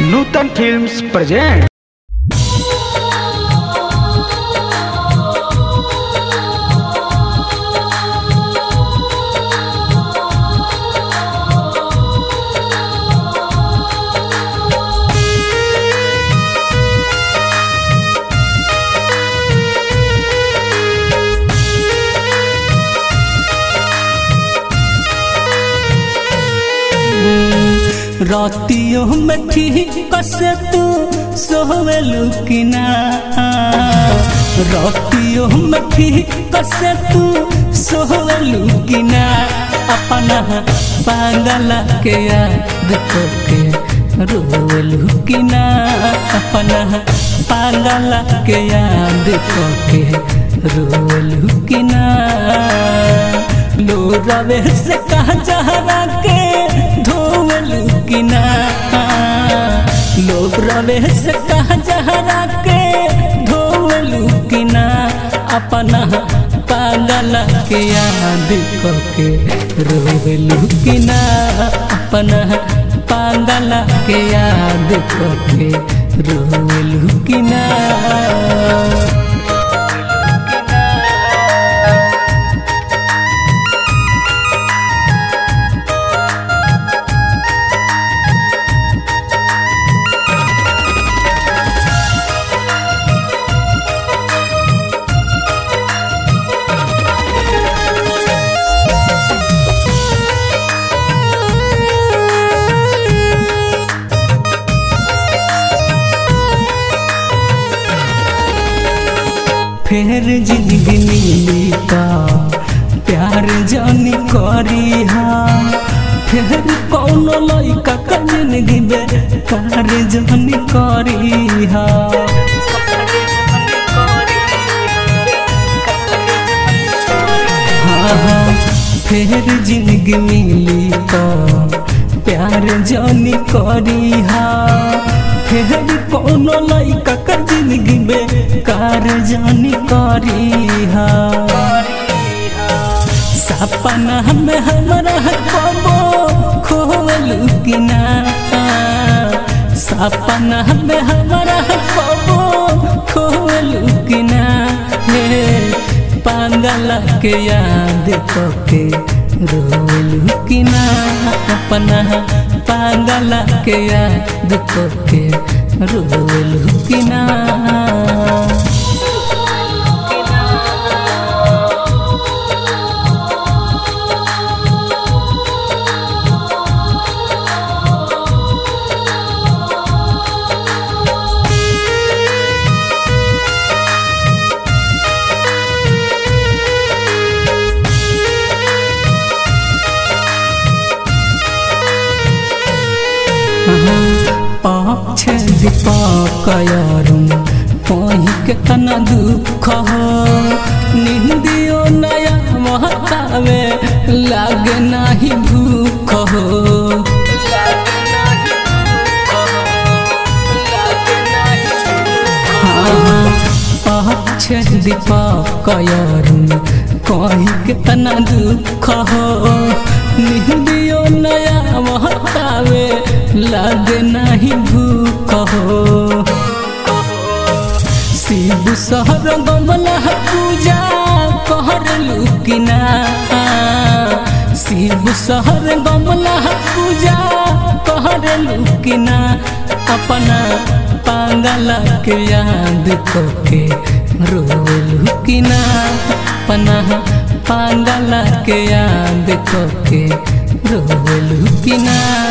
नूतन films present रातियों में ठीक से तू सोवेलू कि ना रातियों में ठीक से तू सोवेलू कि ना अपना पागल के याद करके रोवेलू कि ना अपना पागल के याद करके रोवेलू कि ना लो रवे से कहा जहरा के धोवलू कि ना लोग रवे से कहा जहरा के धोवलू कि ना अपना पागल के याद करके रोवलू कि ना अपना पागल के याद करके रोवलू कि ना फेर जिंदगी मिली का प्यार जानी करी हा फिर कौनो लइका का जिंदगी में कार जानी करी हा हाँ हाँ फिर जिंदगी मिली का प्यार जानी करी हा फिर कौनो लइका का जिंदगी में कार जानी करी हा सपना में हमारा कबो खोलू कि ना सपना में हमारा कबो खोलू कि ना हे पागल के याद करके रोलू कि ना अपना पागल के याद करके रोलू कि ना पाछ दीपकयरुम पही के तना दुख हो निंदियो नया महतावे लागे नाही भूख हो पाछ दीपकयरुम कही के तना दुख हो निंदियो नया महतावे लागे नाही भूख हो शिव सहर गमला पूजा कहर लुकिना शिव सहर गमला पूजा कहर लुकिना अपना पागल के याद करके रोलू किना अपना पागल के याद करके रोलू किना